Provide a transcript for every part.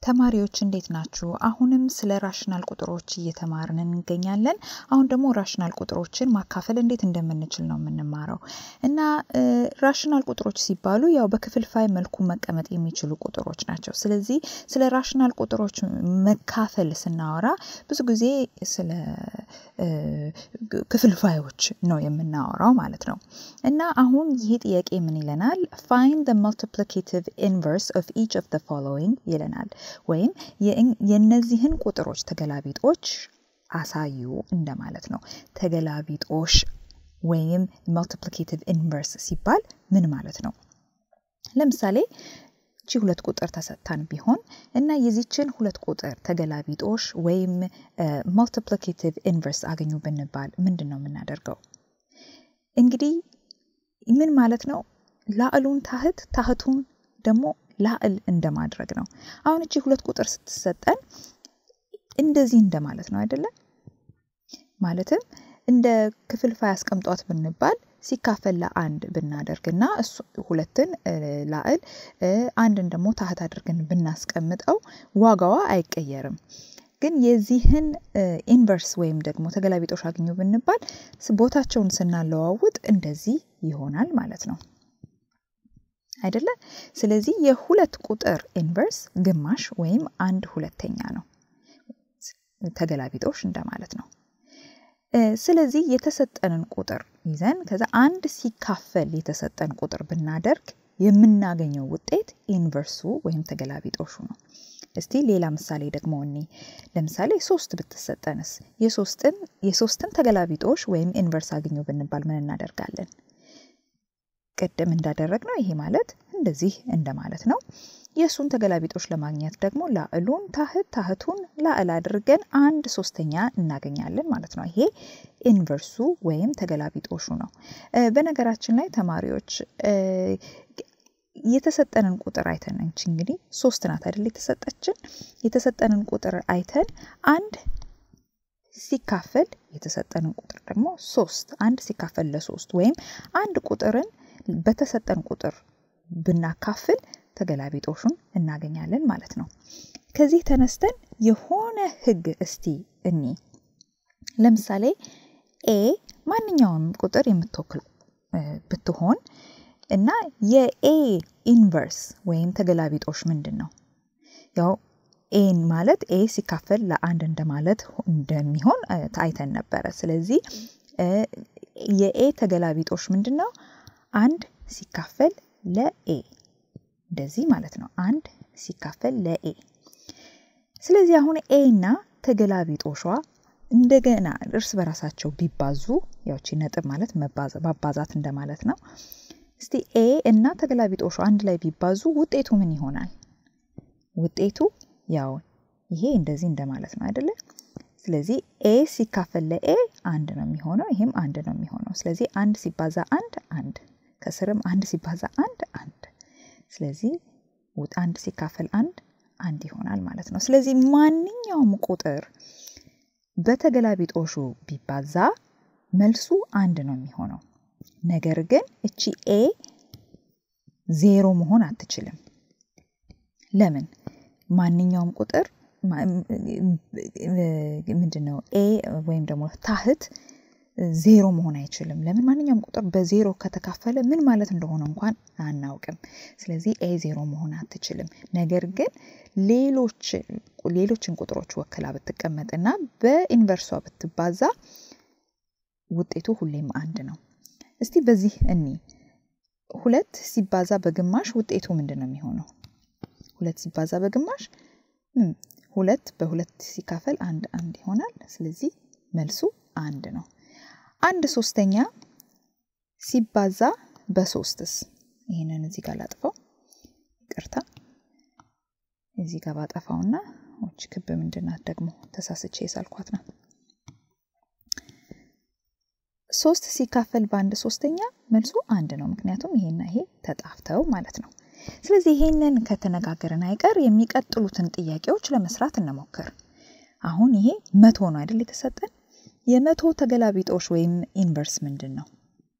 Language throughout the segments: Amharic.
ተማሪዎች እንዴት ናችሁ? አሁንም ስለ ራሽናል ቁጥሮች እየተማርን እንገኛለን። አሁን ደግሞ ራሽናል ቁጥሮችን ማካፈል እንዴት እንደምንችል ነው የምንማረው እና ራሽናል ቁጥሮች ሲባሉ ያው በክፍልፋይ መልኩ መቀመጥ የሚችሉ ቁጥሮች ናቸው። ስለዚህ ስለ ራሽናል ቁጥሮች መካፈል ስናወራ ብዙ ጊዜ ስለ ክፍልፋዮች ነው የምናወራው ማለት ነው እና አሁን ይህ ጥያቄ ምን ይለናል? ፋይንድ the multiplicative inverse of each of the following ይለናል። ወይም የእነዚህን ቁጥሮች ተገላቢጦች አሳዩ እንደማለት ነው። ተገላቢጦሽ ወይም multiplicative inverse ሲባል ምን ማለት ነው? ለምሳሌ እቺ ሁለት ቁጥር ተሰጥታን ቢሆን እና የዚችን ሁለት ቁጥር ተገላቢጦሽ ወይም multiplicative inverse አገኙ ብንባል ምንድን ነው የምናደርገው? እንግዲህ ምን ማለት ነው? ላዕሉን ታህት ታህቱን ደግሞ ላዕል እንደማድረግ ነው። አሁን እቺ ሁለት ቁጥር ስትሰጠን እንደዚህ እንደማለት ነው አይደለም? ማለትም እንደ ክፍልፋይ አስቀምጧት ብንባል ሲካፈል ለአንድ ብናደርግና እሱ ሁለትን ላዕል አንድን ደግሞ ታህት አድርገን ብናስቀምጠው ዋጋዋ አይቀየርም። ግን የዚህን ኢንቨርስ ወይም ደግሞ ተገላቢጦሽ አግኙ ብንባል ቦታቸውን ስናለዋውጥ እንደዚህ ይሆናል ማለት ነው አይደለ? ስለዚህ የሁለት ቁጥር ኢንቨርስ ግማሽ ወይም አንድ ሁለተኛ ነው። ተገላቢጦሽ እንደማለት ነው። ስለዚህ የተሰጠንን ቁጥር ይዘን ከዛ አንድ ሲካፈል የተሰጠን ቁጥር ብናደርግ የምናገኘው ውጤት ኢንቨርሱ ወይም ተገላቢጦሹ ነው። እስቲ ሌላ ምሳሌ ደግሞ እኔ ለምሳሌ ሶስት ብትሰጠንስ የሶስትን የሶስትን ተገላቢጦሽ ወይም ኢንቨርስ አግኙ ብንባል ምን እናደርጋለን? ቅድም እንዳደረግ ነው ይሄ ማለት እንደዚህ እንደማለት ነው። የእሱን ተገላቢጦሽ ለማግኘት ደግሞ ላዕሉን ታህት ታህቱን ላዕል አድርገን አንድ ሶስተኛ እናገኛለን ማለት ነው። ይሄ ኢንቨርሱ ወይም ተገላቢጦሹ ነው። በነገራችን ላይ ተማሪዎች የተሰጠንን ቁጥር አይተን እንቺ እንግዲህ ሶስት ናት አይደል የተሰጠችን የተሰጠንን ቁጥር አይተን አንድ ሲካፈል የተሰጠንን ቁጥር ደግሞ ሶስት አንድ ሲካፈል ለሶስት ወይም አንድ ቁጥርን በተሰጠን ቁጥር ብናካፍል ተገላቢጦሹን እናገኛለን ማለት ነው። ከዚህ ተነስተን የሆነ ህግ እስቲ እኒ ለምሳሌ ኤ ማንኛውንም ቁጥር የምትወክል ብትሆን እና የኤ ኢንቨርስ ወይም ተገላቢጦሽ ምንድን ነው? ያው ኤን ማለት ኤ ሲካፈል ለአንድ እንደማለት እንደሚሆን አይተን ነበረ። ስለዚህ የኤ ተገላቢጦሽ ምንድን ነው? አንድ ሲካፈል ለኤ እንደዚህ ማለት ነው። አንድ ሲካፈል ለኤ። ስለዚህ አሁን ኤ እና ተገላቢጦሿ እንደገና እርስ በራሳቸው ቢባዙ ያውቺ ነጥብ ማለት ማባዛት እንደማለት ነው። እስቲ ኤ እና ተገላቢጦሹ አንድ ላይ ቢባዙ ውጤቱ ምን ይሆናል? ውጤቱ ያው ይሄ እንደዚህ እንደማለት ነው አይደለ? ስለዚህ ኤ ሲካፈል ለኤ አንድ ነው የሚሆነው፣ ይሄም አንድ ነው የሚሆነው። ስለዚህ አንድ ሲባዛ አንድ አንድ፣ ከስርም አንድ ሲባዛ አንድ አንድ። ስለዚህ አንድ ሲካፈል አንድ አንድ ይሆናል ማለት ነው። ስለዚህ ማንኛውም ቁጥር በተገላቢጦሹ ቢባዛ መልሱ አንድ ነው የሚሆነው። ነገር ግን እቺ ኤ ዜሮ መሆን አትችልም። ለምን? ማንኛውም ቁጥር ምንድን ነው ኤ ወይም ደግሞ ታህት ዜሮ መሆን አይችልም። ለምን? ማንኛውም ቁጥር በዜሮ ከተካፈለ ምን ማለት እንደሆነ እንኳን አናውቅም። ስለዚህ ኤ ዜሮ መሆን አትችልም። ነገር ግን ሌሎች ሌሎችን ቁጥሮች ወክላ ብትቀመጥና በኢንቨርሷ ብትባዛ ውጤቱ ሁሌም አንድ ነው። እስቲ በዚህ እኒ ሁለት ሲባዛ በግማሽ ውጤቱ ምንድን ነው የሚሆነው? ሁለት ሲባዛ በግማሽ ሁለት በሁለት ሲካፈል አንድ አንድ ይሆናል። ስለዚህ መልሱ አንድ ነው። አንድ ሶስተኛ ሲባዛ በሶስትስ? ይህንን እዚህ ጋር ላጥፈው፣ ይቅርታ። እዚህ ጋር ባጠፋውና ች ክብ ምንድናት ደግሞ ተሳስቼ የሳልኳት ናት። ሶስት ሲካፈል በአንድ ሶስተኛ መልሱ አንድ ነው። ምክንያቱም ይሄና ይሄ ተጣፍተው ማለት ነው። ስለዚህ ይሄንን ከተነጋገርን አይቀር የሚቀጥሉትን ጥያቄዎች ለመስራት እንሞክር። አሁን ይሄ መቶ ነው አይደል የተሰጠን? የመቶ ተገላቢጦሽ ወይም ኢንቨርስ ምንድን ነው?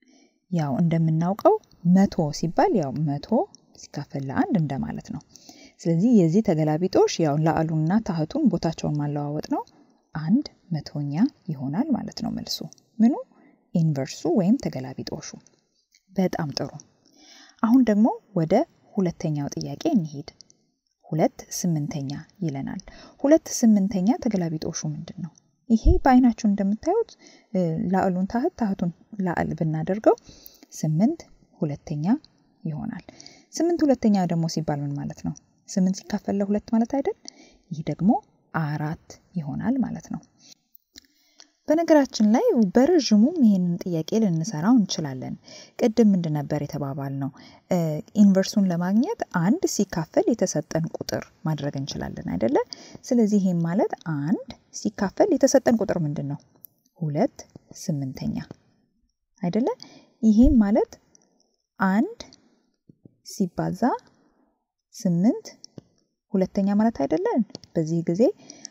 ያው እንደምናውቀው መቶ ሲባል ያው መቶ ሲካፈል ለአንድ እንደማለት ነው። ስለዚህ የዚህ ተገላቢጦሽ ያው ላዕሉና ታህቱን ቦታቸውን ማለዋወጥ ነው። አንድ መቶኛ ይሆናል ማለት ነው መልሱ። ምኑ ኢንቨርሱ ወይም ተገላቢጦሹ። በጣም ጥሩ። አሁን ደግሞ ወደ ሁለተኛው ጥያቄ እንሂድ። ሁለት ስምንተኛ ይለናል። ሁለት ስምንተኛ ተገላቢጦሹ ምንድን ነው? ይሄ በአይናችሁ እንደምታዩት ላዕሉን ታህት ታህቱን ላዕል ብናደርገው ስምንት ሁለተኛ ይሆናል። ስምንት ሁለተኛ ደግሞ ሲባል ምን ማለት ነው? ስምንት ሲካፈል ለሁለት ማለት አይደል? ይህ ደግሞ አራት ይሆናል ማለት ነው። በነገራችን ላይ በረዥሙም ይህንን ጥያቄ ልንሰራው እንችላለን። ቅድም ምንድን ነበር የተባባል ነው? ኢንቨርሱን ለማግኘት አንድ ሲካፈል የተሰጠን ቁጥር ማድረግ እንችላለን አይደለ? ስለዚህ ይህም ማለት አንድ ሲካፈል የተሰጠን ቁጥር ምንድን ነው? ሁለት ስምንተኛ አይደለ? ይህም ማለት አንድ ሲባዛ ስምንት ሁለተኛ ማለት አይደለን? በዚህ ጊዜ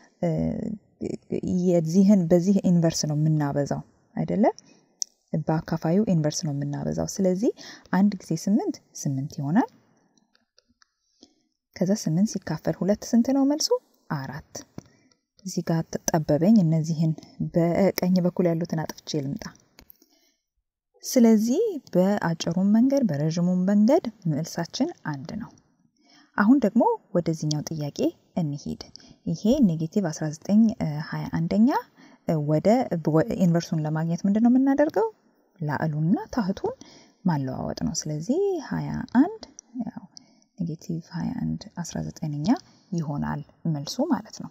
የዚህን በዚህ ኢንቨርስ ነው የምናበዛው አይደለ? በአካፋዩ ኢንቨርስ ነው የምናበዛው። ስለዚህ አንድ ጊዜ ስምንት ስምንት ይሆናል። ከዛ ስምንት ሲካፈል ሁለት ስንት ነው መልሱ? አራት። እዚህ ጋር ጠበበኝ። እነዚህን በቀኝ በኩል ያሉትን አጥፍቼ ልምጣ። ስለዚህ በአጭሩም መንገድ በረዥሙም መንገድ መልሳችን አንድ ነው። አሁን ደግሞ ወደዚህኛው ጥያቄ እንሂድ። ይሄ ኔጌቲቭ 1921ኛ ወደ ኢንቨርሱን ለማግኘት ምንድን ነው የምናደርገው? ላዕሉንና ታህቱን ማለዋወጥ ነው። ስለዚህ 21 ያው ኔጌቲቭ 21 19ኛ ይሆናል መልሱ ማለት ነው።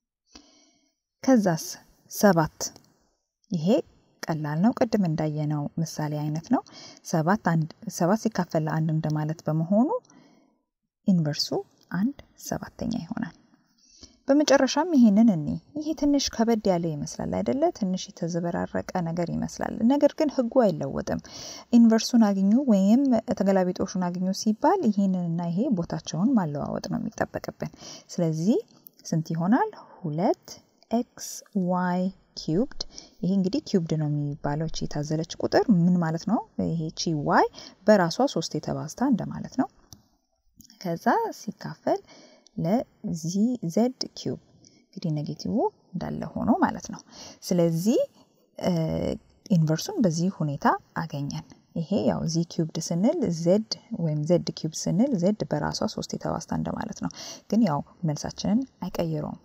ከዛስ ሰባት ይሄ ቀላል ነው። ቅድም እንዳየነው ምሳሌ አይነት ነው። ሰባት ሲካፈል ለአንድ እንደማለት በመሆኑ ኢንቨርሱ አንድ ሰባተኛ ይሆናል። በመጨረሻም ይሄንን እኔ ይሄ ትንሽ ከበድ ያለ ይመስላል አይደለ? ትንሽ የተዘበራረቀ ነገር ይመስላል። ነገር ግን ህጉ አይለወጥም። ኢንቨርሱን አግኙ ወይም ተገላቢጦሹን አግኙ ሲባል ይሄንንና ይሄ ቦታቸውን ማለዋወጥ ነው የሚጠበቅብን። ስለዚህ ስንት ይሆናል? ሁለት ኤክስ ዋይ ኪዩብድ። ይሄ እንግዲህ ኪዩብድ ነው የሚባለው ቺ የታዘለች ቁጥር ምን ማለት ነው? ይሄ ቺ ዋይ በራሷ ሶስት የተባዝታ እንደማለት ነው። ከዛ ሲካፈል ለዚ ዘድ ኪዩብ እንግዲህ ኔጌቲቭ እንዳለ ሆኖ ማለት ነው። ስለዚህ ኢንቨርሱን በዚህ ሁኔታ አገኘን። ይሄ ያው ዚ ኪዩብድ ስንል ዜድ ወይም ዜድ ኪዩብ ስንል ዜድ በራሷ ሶስት የተባዝታ እንደማለት ነው። ግን ያው መልሳችንን አይቀይረውም።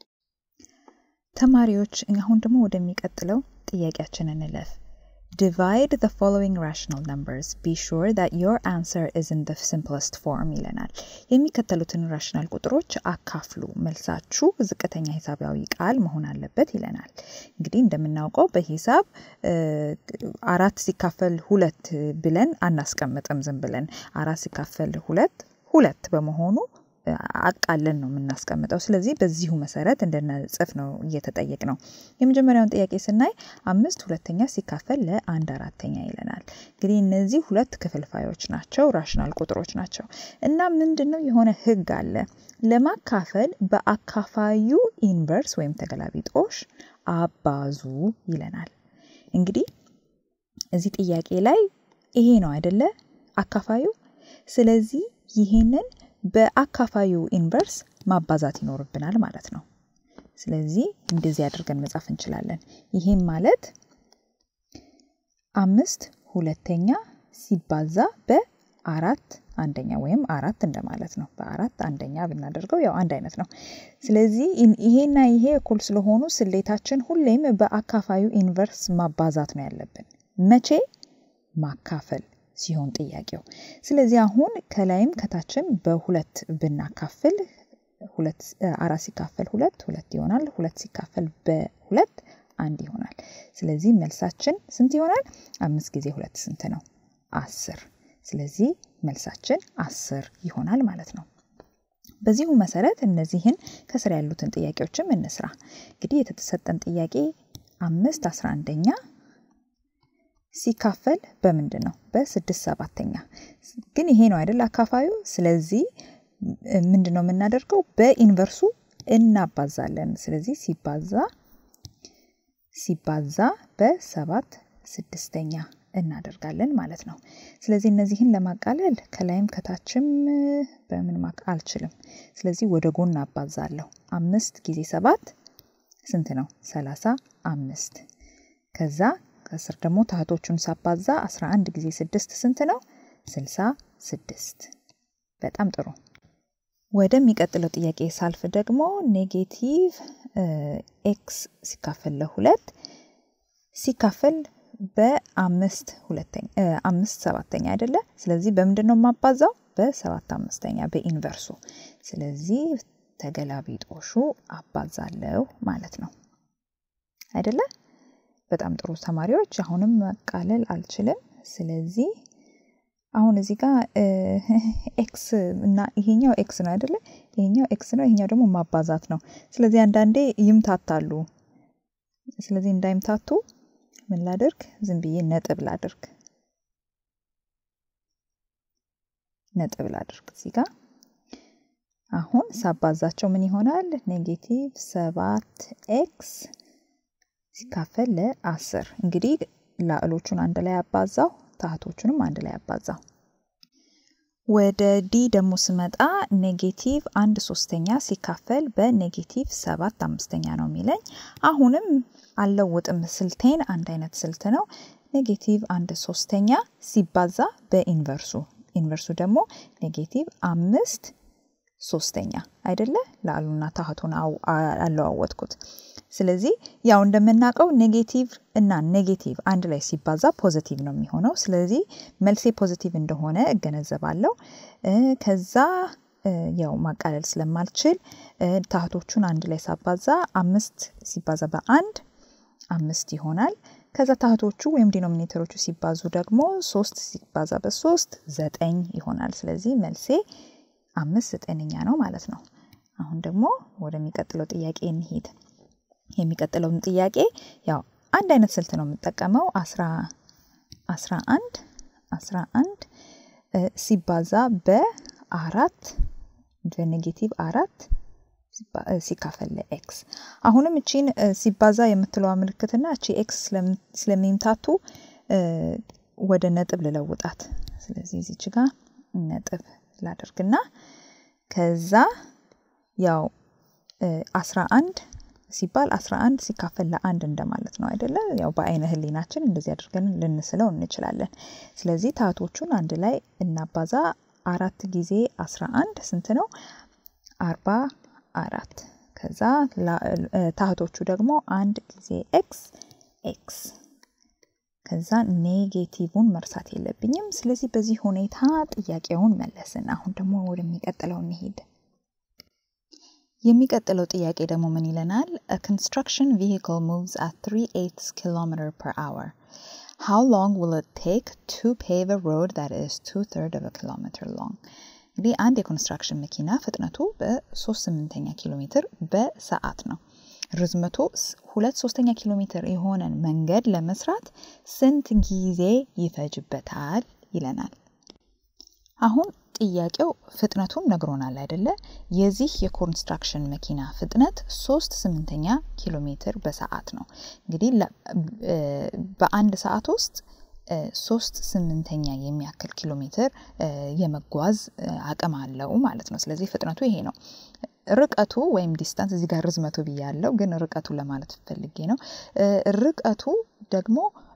ተማሪዎች አሁን ደግሞ ወደሚቀጥለው ጥያቄያችን እንለፍ። Divide the following rational numbers. Be sure that your answer is in the simplest form ይለናል። የሚከተሉትን ራሽናል ቁጥሮች አካፍሉ፣ መልሳችሁ ዝቅተኛ ሂሳባዊ ቃል መሆን አለበት ይለናል። እንግዲህ እንደምናውቀው በሂሳብ አራት ሲካፈል ሁለት ብለን አናስቀምጥም። ዝም ብለን አራት ሲካፈል ሁለት ሁለት በመሆኑ አቃለን ነው የምናስቀምጠው። ስለዚህ በዚሁ መሰረት እንድንጽፍ ነው እየተጠየቅ ነው። የመጀመሪያውን ጥያቄ ስናይ አምስት ሁለተኛ ሲካፈል ለአንድ አራተኛ ይለናል። እንግዲህ እነዚህ ሁለት ክፍልፋዮች ናቸው፣ ራሽናል ቁጥሮች ናቸው እና ምንድን ነው የሆነ ህግ አለ። ለማካፈል በአካፋዩ ኢንቨርስ ወይም ተገላቢጦሽ አባዙ ይለናል። እንግዲህ እዚህ ጥያቄ ላይ ይሄ ነው አይደለ አካፋዩ። ስለዚህ ይሄንን በአካፋዩ ኢንቨርስ ማባዛት ይኖርብናል ማለት ነው። ስለዚህ እንደዚህ አድርገን መጻፍ እንችላለን። ይህም ማለት አምስት ሁለተኛ ሲባዛ በአራት አንደኛ ወይም አራት እንደማለት ነው። በአራት አንደኛ ብናደርገው ያው አንድ አይነት ነው። ስለዚህ ይሄና ይሄ እኩል ስለሆኑ ስሌታችን ሁሌም በአካፋዩ ኢንቨርስ ማባዛት ነው ያለብን። መቼ ማካፈል ሲሆን ጥያቄው። ስለዚህ አሁን ከላይም ከታችም በሁለት ብናካፍል አራት ሲካፈል ሁለት ሁለት ይሆናል። ሁለት ሲካፈል በሁለት አንድ ይሆናል። ስለዚህ መልሳችን ስንት ይሆናል? አምስት ጊዜ ሁለት ስንት ነው? አስር። ስለዚህ መልሳችን አስር ይሆናል ማለት ነው። በዚሁ መሰረት እነዚህን ከስር ያሉትን ጥያቄዎችም እንስራ። እንግዲህ የተሰጠን ጥያቄ አምስት አስራ አንደኛ ሲካፈል በምንድን ነው? በስድስት ሰባተኛ። ግን ይሄ ነው አይደል አካፋዩ። ስለዚህ ምንድን ነው የምናደርገው? በኢንቨርሱ እናባዛለን። ስለዚህ ሲባዛ ሲባዛ በሰባት ስድስተኛ እናደርጋለን ማለት ነው። ስለዚህ እነዚህን ለማቃለል ከላይም ከታችም በምን ማቅ አልችልም። ስለዚህ ወደ ጎን አባዛለሁ። አምስት ጊዜ ሰባት ስንት ነው? ሰላሳ አምስት ከዛ ከስር ደግሞ ታህቶቹን ሳባዛ 11 ጊዜ ስድስት ስንት ነው? ስልሳ ስድስት በጣም ጥሩ። ወደሚቀጥለው ጥያቄ ሳልፍ ደግሞ ኔጌቲቭ ኤክስ ሲካፈል ለሁለት ሲካፈል በአምስት ሁለተኛ አምስት ሰባተኛ አይደለ? ስለዚህ በምንድን ነው የማባዛው? በሰባት አምስተኛ በኢንቨርሱ። ስለዚህ ተገላቢጦሹ አባዛለሁ ማለት ነው አይደለ? በጣም ጥሩ ተማሪዎች። አሁንም መቃለል አልችልም። ስለዚህ አሁን እዚህ ጋር ኤክስ እና ይሄኛው ኤክስ ነው አይደለ? ይሄኛው ኤክስ ነው፣ ይሄኛው ደግሞ ማባዛት ነው። ስለዚህ አንዳንዴ ይምታታሉ። ስለዚህ እንዳይምታቱ ምን ላድርግ? ዝም ብዬ ነጥብ ላድርግ፣ ነጥብ ላድርግ እዚህ ጋር አሁን ሳባዛቸው ምን ይሆናል? ኔጌቲቭ ሰባት ኤክስ ሲካፈል ለአስር እንግዲህ ላዕሎቹን አንድ ላይ አባዛው ታህቶቹንም አንድ ላይ አባዛው። ወደ ዲ ደግሞ ስመጣ ኔጌቲቭ አንድ ሶስተኛ ሲካፈል በኔጌቲቭ ሰባት አምስተኛ ነው የሚለኝ። አሁንም አልለውጥም ስልቴን፣ አንድ አይነት ስልት ነው። ኔጌቲቭ አንድ ሶስተኛ ሲባዛ በኢንቨርሱ ኢንቨርሱ ደግሞ ኔጌቲቭ አምስት ሶስተኛ አይደለ? ላሉና ታህቱን አለዋወጥኩት። ስለዚህ ያው እንደምናውቀው ኔጌቲቭ እና ኔጌቲቭ አንድ ላይ ሲባዛ ፖዚቲቭ ነው የሚሆነው። ስለዚህ መልሴ ፖዚቲቭ እንደሆነ እገነዘባለሁ። ከዛ ያው ማቃለል ስለማልችል ታህቶቹን አንድ ላይ ሳባዛ አምስት ሲባዛ በአንድ አምስት ይሆናል። ከዛ ታህቶቹ ወይም ዲኖሚኔተሮቹ ሲባዙ ደግሞ ሶስት ሲባዛ በሶስት ዘጠኝ ይሆናል። ስለዚህ መልሴ አምስት ዘጠነኛ ነው ማለት ነው። አሁን ደግሞ ወደሚቀጥለው ጥያቄ እንሂድ። የሚቀጥለውን ጥያቄ ያው አንድ አይነት ስልት ነው የምጠቀመው። አስራ አስራ አንድ አስራ አንድ ሲባዛ በአራት በኔጌቲቭ አራት ሲካፈል ለኤክስ አሁንም እቺን ሲባዛ የምትለዋ ምልክትና እቺ ኤክስ ስለሚምታቱ ወደ ነጥብ ልለውጣት። ስለዚህ እዚች ጋር ነጥብ ላደርግና ከዛ ያው አስራ አንድ ሲባል አስራ አንድ ሲካፈል ለአንድ እንደማለት ነው አይደለ? ያው በአይነ ህሊናችን እንደዚህ አድርገን ልንስለው እንችላለን። ስለዚህ ታህቶቹን አንድ ላይ እናባዛ። አራት ጊዜ አስራ አንድ ስንት ነው? አርባ አራት ከዛ ታህቶቹ ደግሞ አንድ ጊዜ ኤክስ ኤክስ ከዛ ኔጌቲቭን መርሳት የለብኝም። ስለዚህ በዚህ ሁኔታ ጥያቄውን መለስን። አሁን ደግሞ ወደሚቀጥለው እንሄድ። የሚቀጥለው ጥያቄ ደግሞ ምን ይለናል? a construction vehicle moves at 3/8 km per hour. How long will it take to pave a road that is two-third of a kilometer long? እንግዲህ አንድ የኮንስትራክሽን መኪና ፍጥነቱ በሶስት ስምንተኛ ኪሎ ሜትር በሰዓት ነው። ርዝመቱ ሁለት ሶስተኛ ኪሎ ሜትር የሆነን መንገድ ለመስራት ስንት ጊዜ ይፈጅበታል ይለናል። አሁን ጥያቄው ፍጥነቱን ነግሮናል አይደለ? የዚህ የኮንስትራክሽን መኪና ፍጥነት ሶስት ስምንተኛ ኪሎ ሜትር በሰዓት ነው። እንግዲህ በአንድ ሰዓት ውስጥ ሶስት ስምንተኛ የሚያክል ኪሎ ሜትር የመጓዝ አቅም አለው ማለት ነው። ስለዚህ ፍጥነቱ ይሄ ነው። ርቀቱ ወይም ዲስታንስ እዚህ ጋር ርዝመቱ ብያለው፣ ግን ርቀቱ ለማለት ፈልጌ ነው። ርቀቱ ደግሞ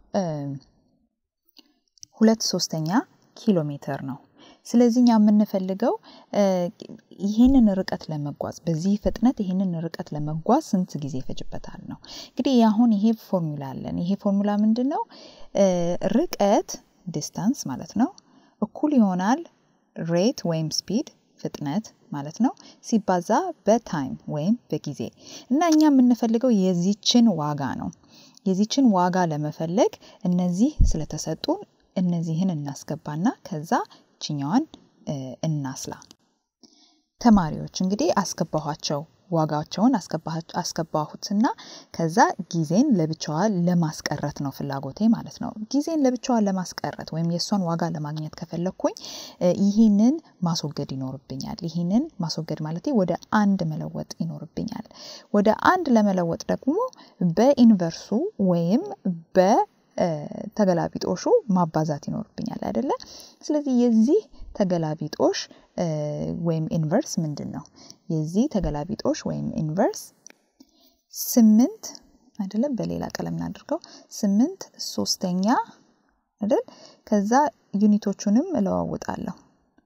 ሁለት ሶስተኛ ኪሎ ሜትር ነው። ስለዚህ እኛ የምንፈልገው ይህንን ርቀት ለመጓዝ በዚህ ፍጥነት ይህንን ርቀት ለመጓዝ ስንት ጊዜ ይፈጅበታል ነው። እንግዲህ አሁን ይሄ ፎርሙላ አለን። ይሄ ፎርሙላ ምንድን ነው? ርቀት ዲስታንስ ማለት ነው እኩል ይሆናል ሬት ወይም ስፒድ ፍጥነት ማለት ነው ሲባዛ በታይም ወይም በጊዜ እና እኛ የምንፈልገው የዚችን ዋጋ ነው። የዚችን ዋጋ ለመፈለግ እነዚህ ስለተሰጡን እነዚህን እናስገባና ከዛ ችኛዋን እናስላ። ተማሪዎች እንግዲህ አስገባኋቸው ዋጋቸውን አስገባሁትና ከዛ ጊዜን ለብቻዋ ለማስቀረት ነው ፍላጎቴ ማለት ነው። ጊዜን ለብቻዋ ለማስቀረት ወይም የእሷን ዋጋ ለማግኘት ከፈለግኩኝ ይህንን ማስወገድ ይኖርብኛል። ይህንን ማስወገድ ማለት ወደ አንድ መለወጥ ይኖርብኛል። ወደ አንድ ለመለወጥ ደግሞ በኢንቨርሱ ወይም በ ተገላቢጦሹ ማባዛት ይኖርብኛል አይደለ? ስለዚህ የዚህ ተገላቢጦሽ ወይም ኢንቨርስ ምንድን ነው? የዚህ ተገላቢጦሽ ወይም ኢንቨርስ ስምንት አይደለም፣ በሌላ ቀለም እናድርገው። ስምንት ሶስተኛ አይደል? ከዛ ዩኒቶቹንም እለዋውጣለሁ።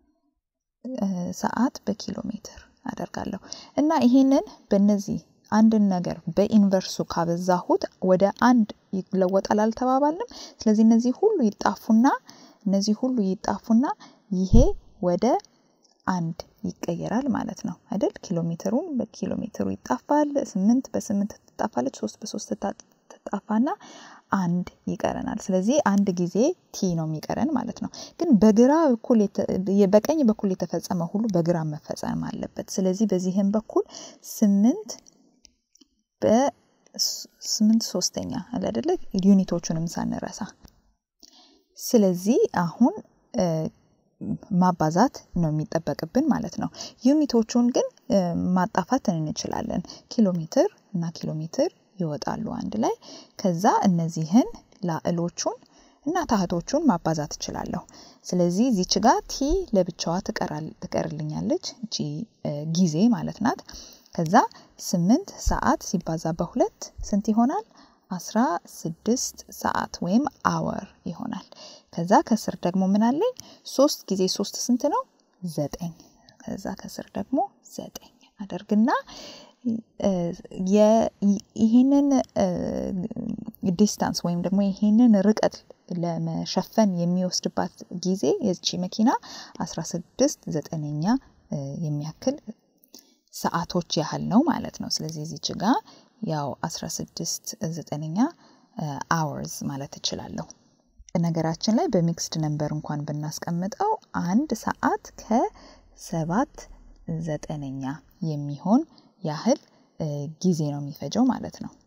ሰዓት በኪሎ ሜትር አደርጋለሁ እና ይሄንን በእነዚህ አንድን ነገር በኢንቨርሱ ካበዛሁት ወደ አንድ ይለወጣል አልተባባልንም? ስለዚህ እነዚህ ሁሉ ይጣፉና እነዚህ ሁሉ ይጣፉና ይሄ ወደ አንድ ይቀየራል ማለት ነው አይደል? ኪሎ ሜትሩን በኪሎ ሜትሩ ይጣፋል። ስምንት በስምንት ትጣፋለች። ሶስት በሶስት ትጣፋና አንድ ይቀረናል። ስለዚህ አንድ ጊዜ ቲ ነው የሚቀረን ማለት ነው። ግን በግራ በኩል በቀኝ በኩል የተፈጸመ ሁሉ በግራ መፈጸም አለበት። ስለዚህ በዚህም በኩል ስምንት በስምንት ሶስተኛ አለ አይደለ? ዩኒቶቹንም ሳንረሳ ስለዚህ አሁን ማባዛት ነው የሚጠበቅብን ማለት ነው። ዩኒቶቹን ግን ማጣፋት እንችላለን። ኪሎ ሜትር እና ኪሎ ሜትር ይወጣሉ አንድ ላይ። ከዛ እነዚህን ላዕሎቹን እና ታህቶቹን ማባዛት እችላለሁ። ስለዚህ እዚች ጋር ቲ ለብቻዋ ትቀርልኛለች። እቺ ጊዜ ማለት ናት። ከዛ ስምንት ሰዓት ሲባዛ በሁለት ስንት ይሆናል? አስራ ስድስት ሰዓት ወይም አወር ይሆናል። ከዛ ከስር ደግሞ ምን አለኝ? ሶስት ጊዜ ሶስት ስንት ነው? ዘጠኝ። ከዛ ከስር ደግሞ ዘጠኝ አደርግና ይህንን ዲስታንስ ወይም ደግሞ ይህንን ርቀት ለመሸፈን የሚወስድባት ጊዜ የዚቺ መኪና አስራ ስድስት ዘጠነኛ የሚያክል ሰዓቶች ያህል ነው ማለት ነው። ስለዚህ እዚች ጋ ያው 16 ዘጠነኛ አወርስ ማለት እችላለሁ። ነገራችን ላይ በሚክስድ ነንበር እንኳን ብናስቀምጠው አንድ ሰዓት ከሰባት ዘጠነኛ የሚሆን ያህል ጊዜ ነው የሚፈጀው ማለት ነው።